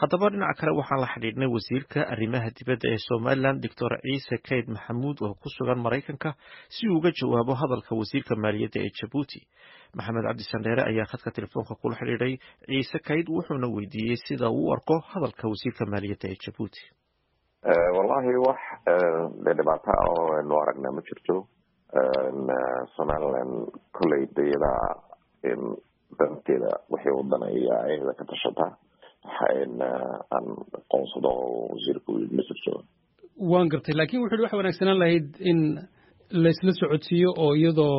haddaba dhinaca kale waxaan la xidhiidhnay wasiirka arrimaha dibadda ee somalilan doctor ciise kayd maxamuud oo ku sugan maraykanka si uu uga jawaabo hadalka wasiirka maaliyadda ee jabuuti maxamed cabdi sandheere ayaa khadka telefoonka kula xidhiidhay ciise kayd wuxuuna weydiiyey sida uu u arko hadalka wasiirka maaliyadda ee jabuuti wallahi wax dee dhibaato ah oo aynu aragnaa ma jirto somalilan kolley dayada danteeda wixii wadanaya ayada ka tashata aan aqoonsado oo wasiirku ma jirto waan gartay lakin wuxu uhi waxa wanaagsanaan lahayd in laysla socodsiiyo oo iyadoo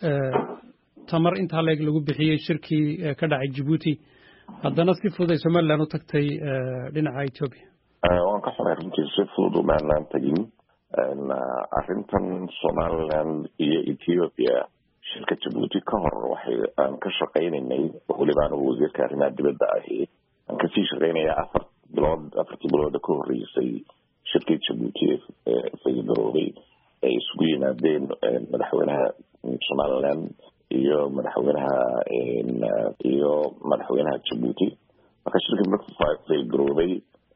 tamar intaa leeg lagu bixiyey shirkii ka dhacay jabuuti haddana si fudud ay somalilan u tagtay dhinaca ethoobia waan ka xunay runtii si fudud umaanaan tegin arrintan somalilan iyo ethiopia shirka jabuuti ka hor waxay aan ka shaqaynaynay weliba anigu wasiirka arrimaha dibadda ahi aan kasii shaqaynaya afar bilood afartii bilooda ka horreysay shirkii jabuuti ee faygaroobay ay isugu yimaadeen madaxweynaha somaliland iyo madaxweynaha iyo madaxweynaha jabuuti marka shirkii markuu faygaroobay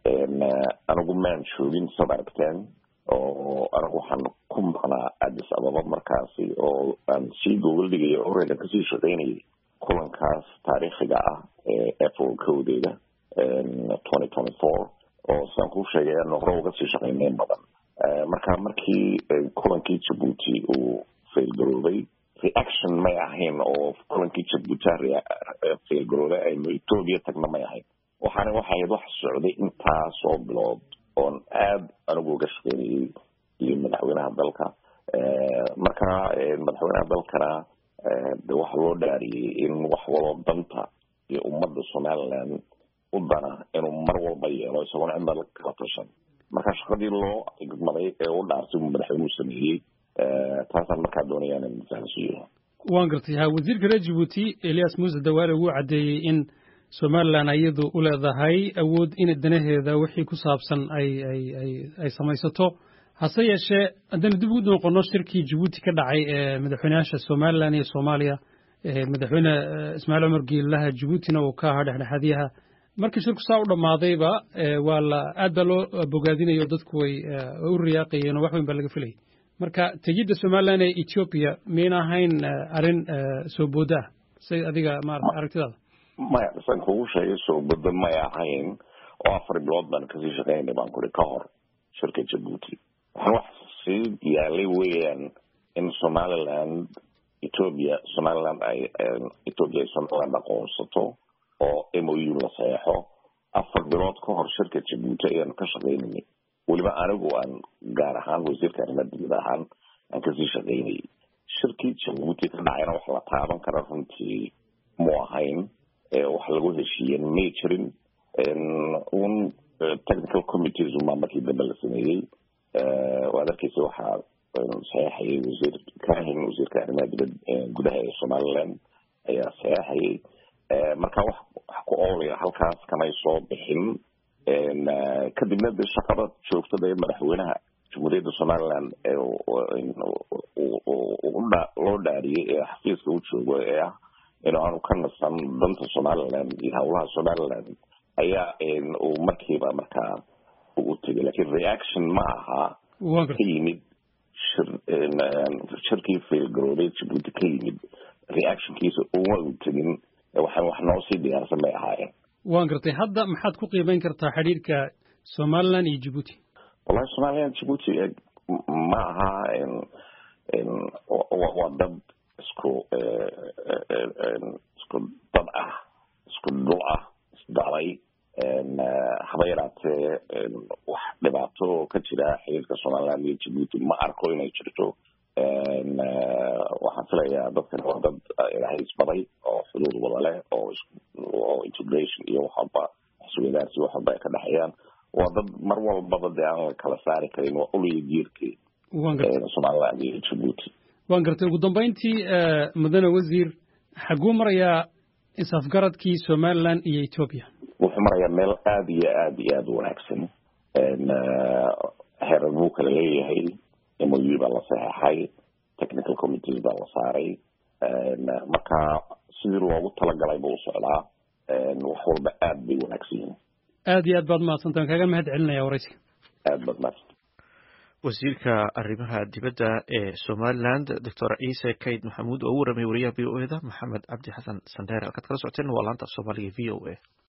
anigu maan joogin sad aragteen oo anigu waxaan ku maqnaa addis ababa markaasi oo aan sii gogol dhigaya oregan kasii shaqaynayay kulankaas taariikhiga ah ee apple kowdeeda twenty twenty four oo sidaan kuu sheegay aanu hore uga sii shaqaynayn badan marka markii kulankii jabuuti uu failgaroobay reaction may ahayn oo kulankii jabuuti failgaroobay aynu ethoobia tagna may ahayn waxaana waxay ahayd wax socday intaasoo bilood oon aada anigu uga shaqeynayay iyo madaxweynaha dalka marka madaxweynaha dalkana de waxa loo dhaariyey in wax waloo danta iyo ummadda somaliland u dana inuu mar walba yeelo isagoona cidna kala tashan marka shaqadii loo igmaday ee u dhaartay uu madaxweynuhu sameeyey taasaan markaa doonaya inan fahansiiyo waan gartay ha wasiirka reer jabuuti elias muuse dawaale wuu caddeeyey in somalilan iyadu u leedahay awood in danaheeda wixii ku saabsan ay ay ay ay samaysato hase yeeshee haddaynu dib ugu noqono shirkii jabuuti ka dhacay ee madaxweyneyaasha somalilan iyo soomaaliya madaxweyne ismaaciil cumar geelaha jabuutina uu ka ahaa dhexdhexaadyaha markii shirku saa u dhammaadayba waa la aad baa loo bogaadinayo dadku way u riyaaqayeen oo wax weyn baa laga filayay marka tegidda somalilan ee ethiopia miyayna ahayn arrin soo booda ah say adiga maarata aragtidaada maya san kugu sheegay soo bodo may ahayn oo afar bilood baan kasii shaqaynay baan kuri ka hor shirka jabuuti waxaan wax sii yaalay weeyaan in somaliland ethoobia somaliland ay ethoobia ay somaliland aqoonsato oo m o u la saxeexo afar bilood ka hor shirka jabuuti ayaanu ka shaqaynayay weliba anigu aan gaar ahaan wasiirka arrimaha dibad ahaan aan kasii shaqaynayay shirkii jabuuti ka dhacayna wax la taaban kara runtii mu ahayn wax lagu heshiiyen may jirin un technical committees unbaa markii dambe la sameeyey waad arkeysa waxaa saxeexayay wasiir kahin wasiirka arrimaha dibad gudaha ee somaliland ayaa saxeexayay marka wax wax ku oolaya halkaas kamay soo bixin kadibna de shaqada joogtada ee madaxweynaha jamhuuriyadda somaliland loo dhaariyey ee xafiiska u joogo ee ah in aanu ka nasan danta somaliland iyo howlaha somaliland ayaa uu markiiba markaa u tegay lakin reaction ma aha ka yimid shirkii failgaroobay jabuuti ka yimid reactionkiisa uma u tegin waxaan wax noo sii diyaarsan bay ahaayeen waan gartay hadda maxaad ku qiimeyn kartaa xidhiirka somaliland iyo jabuuti wallahi somaliland jabuuti ma aha waa dad isku isku dad ah isku dhul ah isdalay haba yaraatee wax dhibaato ka jira xiriirka somaliland iyo jabuuti ma arko inay jirto waxaan filayaa dadkan waa dad ilaahay isbaday oo xuduud wada leh oo oo integration iyo waxwalba isweydaarsi wax walba ay ka dhexeeyaan waa dad mar walbaba dee aan la kala saari karin waa uliya jiirkii somaliland iyo jabuuti waan gartay ugu dambayntii mudane wasiir xaguu marayaa is-afgaradkii somaliland iyo ethoobia wuxuu marayaa meel aada iyo aada iyo aada u wanaagsan heerar buu kala leeyahay m o u baa la saxeexay technical committees baa la saaray marka sidii loogu talagalay buu socdaa wax walba aada bay wanaagsan yihin aad iyo aad baad mahadsantaan kaaga mahad celinaya waraysiga aad baad mahadsan wasiirka arrimaha dibadda ee somaliland doctor ciise kayd maxamuud oo u waramay wariyaha v o eda maxamed cabdi xasan sandheer halkaad kala socoteen waa laanta af soomaaliga v o a